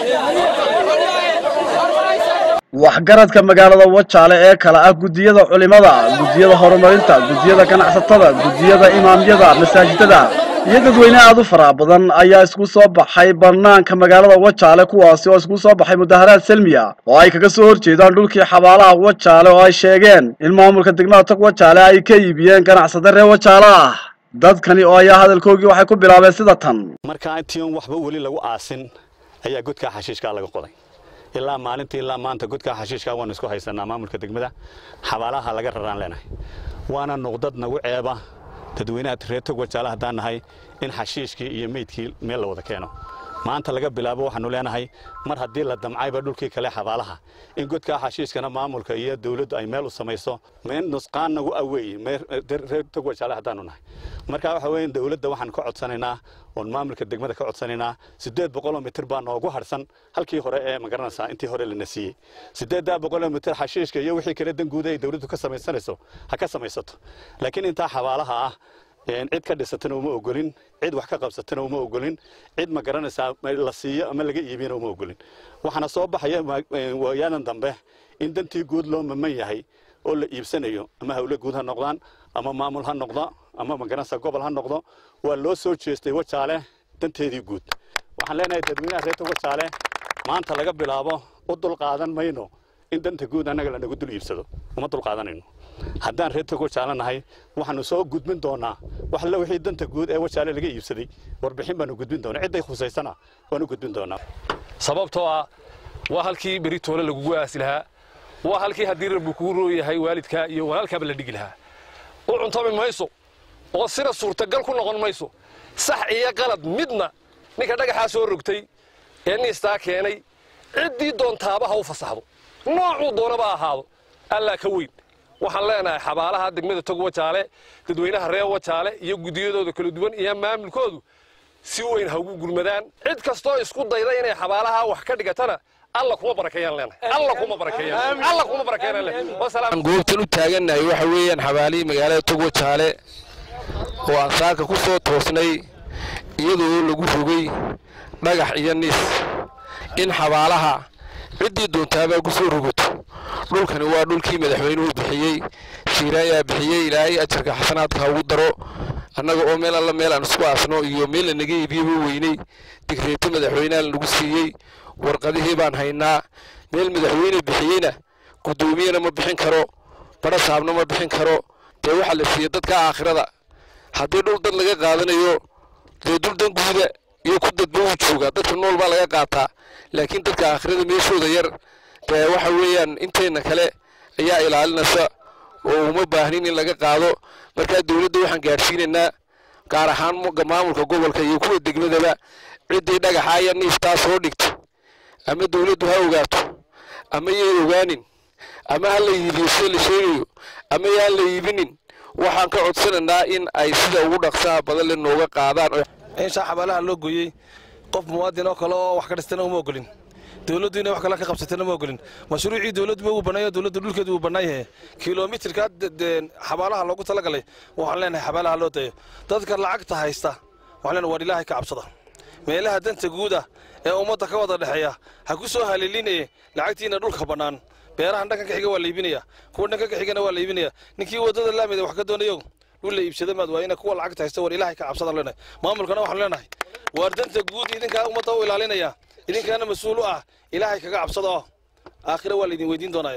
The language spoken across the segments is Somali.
waxgaradka magaalada wajaale ee kale ah guddiyada culimada guddiyada horumarinta guddiyada ganacsatada guddiyada imaamyada masaajidada iyo dadweyne aad u faraha badan ayaa isku soo baxay bannaanka magaalada wajaale kuwaasi oo isku soo baxay mudaharaad selmiya oo ay kaga soo horjeedaan dhulkii xabaalaha wajaale oo ay sheegeen in maamulka degmada tog wajaale ay ka iibiyeen ganacsade reer wajaale ah dadkani oo ayaa hadalkoogii waxay ku bilaabeen sida tan markaa intiin waxba weli lagu aasin ayaa godkaa xashiishkaa laga qoday ilaa maalintii ilaa maanta godkaa xashiishkaa waanu isku haysanaa maamulka degmada xabaalaha laga raraan leenahay waana nuqdad nagu ceeba dadweynaha reer tog wajaale haddaan nahay in xashiishkii iyo meydkii meel la wada keeno maanta laga bilaabo waxaanu leenahay mar haddii la damcayba dhulkii kale xabaalaha in godkaa xashiishkana maamulka iyo dawladdu ay meel u samayso meel nusqaan nagu aweey reer tog wajaale haddaanu nahay marka waxa weeye dawladda waxaan ka codsanaynaa oon maamulka degmada ka codsanaynaa siddeed boqoloo mitir baa noogu harsan halkii hore ee magaranaysaa intii hore lana siiyey siddeeddaa boqoloo mitir xashiishka iyo wixii kale danguuda ay dawladdu ka samaysanayso ha ka samaysato laakiin intaa xabaalaha ah cid ka dhisatana uma ogolin cid wax ka qabsatana uma ogolin cid ma garanaysaa la siiyo ama laga iibiyana uma ogolin waxaana soo baxaya waayadan dambe in dantii guud loo maman yahay oo la iibsanayo ama hawle guud ha noqdaan ama maamul ha noqdo ama ma garanaysaa gobol ha noqdo waa loo soo jeestay wajaale danteedii guud waxaan leenahay dadweynaha reerta wajaale maanta laga bilaabo u dulqaadan mayno in danta guud annaga lanagu dul iibsado uma dulqaadanayno haddaan reer tog wajaale nahay waxaanu soo gudbin doonaa wax alle wixii danta guud ee wajaale laga iibsaday warbixin baanu gudbin doonaa cidday khusaysana waanu gudbin doonaa sababtoo ah waa halkii beri toole lagugu aasi lahaa waa halkii haddii rabbi kuu rooyahay waalidkaa iyo walaalkaaba la dhigi lahaa u cuntami mayso oo sina suurtagal ku noqon mayso sax iyo qalad midna ninka dhagaxaa soo rogtay ee niistaa keenay ciddii doontaaba ha u fasaxdo noocuu doonaba ahaado allaa ka weyn waxaan leenahay xabaalaha degmada tog wajaale dadweynaha reer wajaale iyo guddiyadooda kala duwan iyo maamulkoodu si weyn ha ugu gurmadaan cid kastoo isku dayda inay xabaalaha wax ka dhigatana alla kuma barakeeyaan leenahay alla kuma barakeeyaan alla kuma barakeeyaan leenahay wasalaam goobtan u taagannahay waxa weeyaan xabaalihii magaalada tog wajaale oo aan saaka ku soo toosnay iyadoo lagu rogay dhagax iyo nis in xabaalaha ciddii doontaabaa ku soo rogato dhulkani waa dhulkii madaxweynuhu bixiyey shiiraayaa bixiyey ilaahay ajarka xasanaadka ha ugu daro annaga oo meel alla meel aan isku aasno iyo meel lanaga iibiyeba weynay digreeto madaxweyneha lanagu siiyey warqadihii baan haynaa meel madaxweyne bixiyeyna guddoomiyena ma bixin karo badha saabna ma bixin karo dee waxaa la siiyey dadka aakhirada haddii dhul dad laga qaadanayo dee dul dan guuda iyo ku dadba uu joogaa dadka nool baa laga qaataa laakiin dadka aakhirada meeshooda yar dee waxa weeyaan intayna kale ayaa ilaalinaysa oo uma baahnin in laga qaado markaa dowladda waxaan gaadhsiinaynaa gaar ahaan maamulka gobolka iyo kuwa degmadaba ciddii dhagaxa iyo niiftaa soo dhigta ama dowladdu ha ogaato ama yay ogaanin ama ha la iibiyo sida la sheegayo ama yaan la iibinin waxaan ka codsanaynaa in ay sida ugu dhaqsaha badan le nooga qaadaan in shaa xabaalaha loo gooyey qof muwaadin oo kale oo wax ka dhistana uma ogolin dowladdu inay wax kale ka qabsatana ma ogolin mashruucii dowladduba uu bannaaya dowladda dhulkeedu uu bannaan yahay kilomitirka xabaalaha loogu talagalay waxaan leenahay xabaalaha loo dayo dadka lacagta haysta waxaan leenahay waar ilaahay ka cabsada meelaha danta guuda ee ummadda ka wada dhexeeya ha ku soo haliilinaye lacagtiina dhulka bannaan beerahan dhankan ka xiga waa la iibinaya kuwa dhankan ka xigana waa la iibinaya ninkii waddada laamida wax ka doonayo dhul la iibsada maad waa ina kuwa lacagta haysta war ilaahay ka cabsadaan leenahay maamulkana waxaan leenahay waar danta guud idinkaa ummadda u ilaalinaya idinkaana mas-uul u ah ilaahay kaga cabsada oo aakhira waa laydin weydiin doonaya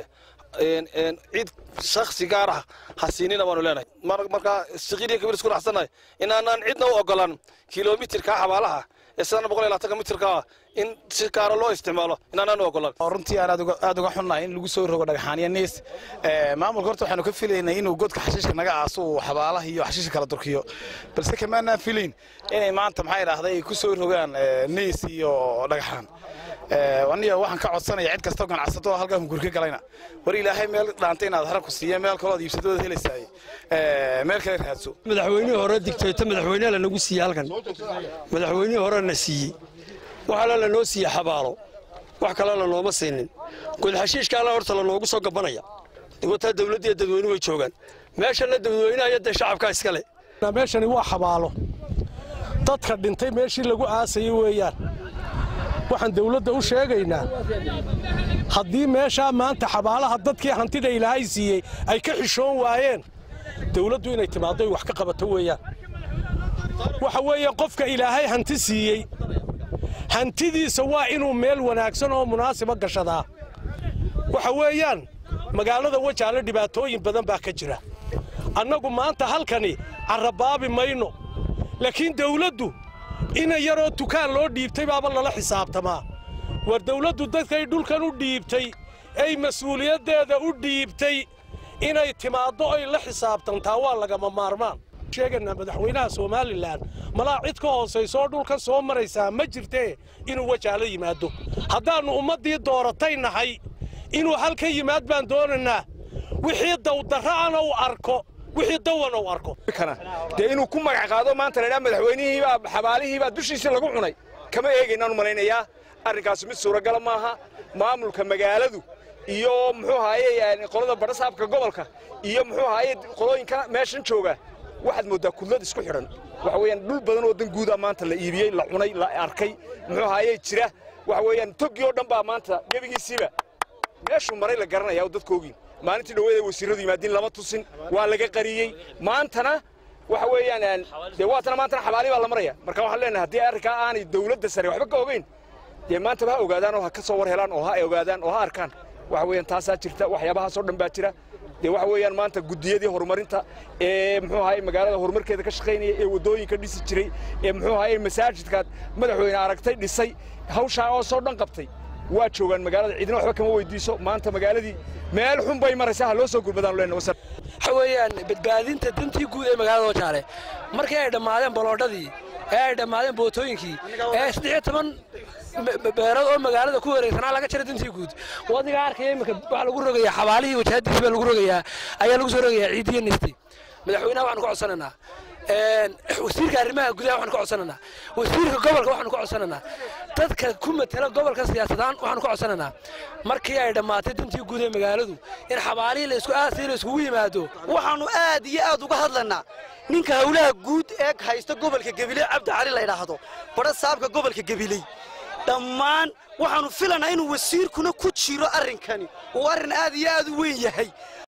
cid shaksi gaar ah ha siinina baanu leenahay markaa siqiiriya kabir isku raxsannahay inaanaan cidna u ogolaan kilomitirka xabaalaha ee sidana boqol iyo labaatanka mitirka ah in si gaara loo isticmaalo inaanaan u ogolaan runtii aan aad uga xunnahay in lagu soo rogo dhagxaaniya niis maamulka horta waxaanu ka filaynay inuu godka xashiishka naga aaso uu xabaalaha iyo xashiishka kala durkiyo balse kamaanaan filayn inay maanta maxaa idhaahday ay ku soo rogaan niis iyo dhagxaan aniga waxaan ka codsanaya cid kastoo ganacsato oo halkaa hungurka galayna war ilaahay meel dhaantay inaad hara ku siiya meel kalood iibsadooda helaysaay meel kale raadso madaxweynihii hore digtayto madaxweyneha lanagu siiyey halkan madaxweynihii hore na siiyey waxaala lanoo siiyey xabaalo wax kale lanooma siinin godxashiishkaala horta lanoogu soo gabanaya wataa dawladdiiyo dadweynuhu way joogaan meeshana dadweynaha iyo dee shacabkaa iskale meeshani waa xabaalo dadka dhintay meeshii lagu aasayay weeyaan waxaan dawladda u sheegaynaa haddii meeshaa maanta xabaalaha dadkii hantida ilaahay siiyey ay ka xishoon waayeen dawladdu inay timaaddo ay wax ka qabato weeyaan waxa weeye qofka ilaahay hanti siiyey hantidiisa waa inuu meel wanaagsan oo munaasiba gashadaa waxa weeyaan magaalada wajaale dhibaatooyin badan baa ka jira annagu maanta halkani carrabaabi mayno laakiin dawladdu ina yaroo dukaan loo dhiibtay baaba lala xisaabtamaa war dawladdu dadkay dhulkan u dhiibtay ay mas-uuliyaddeeda u dhiibtay inay timaaddo ay la xisaabtantaa waa lagama maarmaan sheeganaa madaxweynaha somalilan malaa cid ka hoosaysoo dhulkan soo maraysaa ma jirtee inuu wajaalo yimaado haddaannu ummaddii dooratay nahay inuu halka yimaad baan doonaynaa wixii dawdarra'ana uu arko wixii dawana uu arko dee inuu ku magac qaado maanta laydhaa madaxweynihiibaa xabaalihiibaa dushiisii lagu cunay kama eegaynaan u malaynayaa arrinkaasi mid suuragala maaha maamulka magaaladu iyo muxuu ahaaye qolada badhasaabka gobolka iyo muxuu ahaaye qolooyinka meeshan jooga waxaad mooddaa kudlad isku xidhan waxa weeyaan dhul badan oo dan guuda maanta la iibiyey la cunay la arkay muxuu ahaaye jira waxa weeyaan toggii oo dhan baa maanta gebigiisiiba meeshuu maray la garanaya oo dadkoogii maalintii dhoweed ay wasiirradu yimaadiin lama tusin waa laga qariyey maantana waxa weeyaan dee waatana maantana xabaali baa la maraya marka waxaan leenahay haddii arrinkaa aanay dawladda sare waxba ka ogeyn dee maantaba ha ogaadaan oo ha ka soo war helaan oo ha ogaadaan oo ha arkaan waxa weeyaan taasaa jirta waxyaabahaasoo dhan baa jira dee waxa weeyaan maanta guddiyadii horumarinta ee muxuu ahaye magaalada horumarkeeda ka shaqaynaya ee waddooyinka dhisi jiray ee muxuu ahaye masaajidkaad madaxweyne aragtay dhisay hawshaa oo soo dhan qabtay waa joogaan magaalada ciidina waxba kama weydiiso maanta magaaladii meel xun bay maraysaa ha loo soo gurmadaan leenahay waxa weeyaan badbaadinta dantii guud ee magaalada wajaale markii ay dhammaadeen baloodhadii ee ay dhammaadeen bootooyinkii ee saddex iyo toban beerood oo magaalada ku wareegsanaa laga jira dantii guud wadiga arkaya iminka waxaa lagu rogayaa xabaalihii wajahadiisi baa lagu rogayaa ayaa lagu soo rogayaa ciidiyo nisti madaxweynaha waxaanu ka codsanaynaa wasiirka arrimaha gudaha waxaanu ka codsanaynaa wasiirka gobolka waxaanu ka codsanaynaa dadka ku matela gobolka siyaasadaan waxaanu ka codsanaynaa markii ay dhammaatay dantii guud ee magaaladu in xabaalihii laysku aasay la iskugu yimaado waxaannu aad iyo aad uga hadlaynaa ninka howlaha guud ee haysta gobolka gabiley cabdi cali la ydhaahdo badha saabka gobolka gabiley dhammaan waxaannu filanaa inuu wasiirkuna ku jiro arrinkani uu arrin aad iyo aad u weyn yahay